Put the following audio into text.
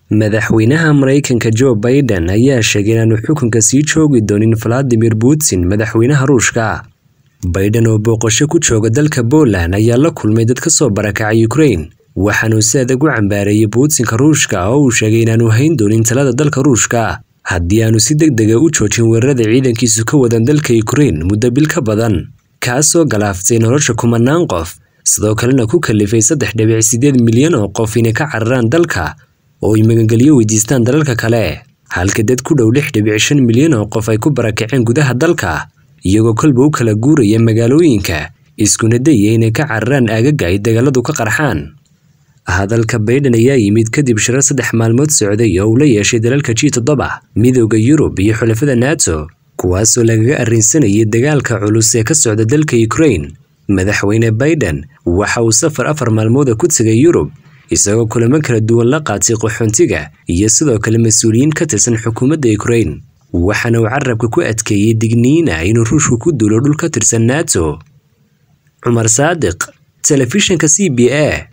madaxweynaha maraykanka joe baiden ayaa sheegay inaanu xukunka sii joogi doonin valadimir putin madaxweynaha ruushka baiden oo booqasho ku jooga dalka poland ayaa la kulmay dad ka soo barakacay ukrain waxaanuu si adag u cambaareeyey puutinka ruushka oo uu sheegay inaanu hayn doonin talada dalka ruushka haddii aanu si deg dega u joojin weerarada ciidankiisu ka wadan dalka ukrain muddo bil ka badan kaasoo galaaftay nolosha kumanaan qof sidoo kalena ku kalifay saddex dhibic siddeed milyan oo qof inay ka cararaan dalka oo ay magangelyo weydiistaan dalalka kale halka dad ku dhow lix dhibic shan milyan oo qof ay ku barakaceen gudaha dalka iyagoo kolba u kala guuraya magaalooyinka iskuna dayaya inay ka cararaan aagaga ay dagaaladu ka qarxaan hadalka baiden ayaa yimid kadib shirar saddex maalmood socday oo uu la yeeshay dalalka g toddoba midowda yurub iyo xulafada nato kuwaasoo lagaga arrinsanayay dagaalka culus ee ka socda dalka ukrain madaxweyne baiden waxa uu safar afar maalmooda ku tegay yurub isagoo kulamo kala duwan la qaatay qaxoontiga iyo sidoo kale mas-uuliyiin ka tirsan xukuumadda ukrain waxaana uu carabka ku adkeeyey digniina inuu ruushku ku duulo dhul ka tirsan nato cumar saadiq telefishinka c b a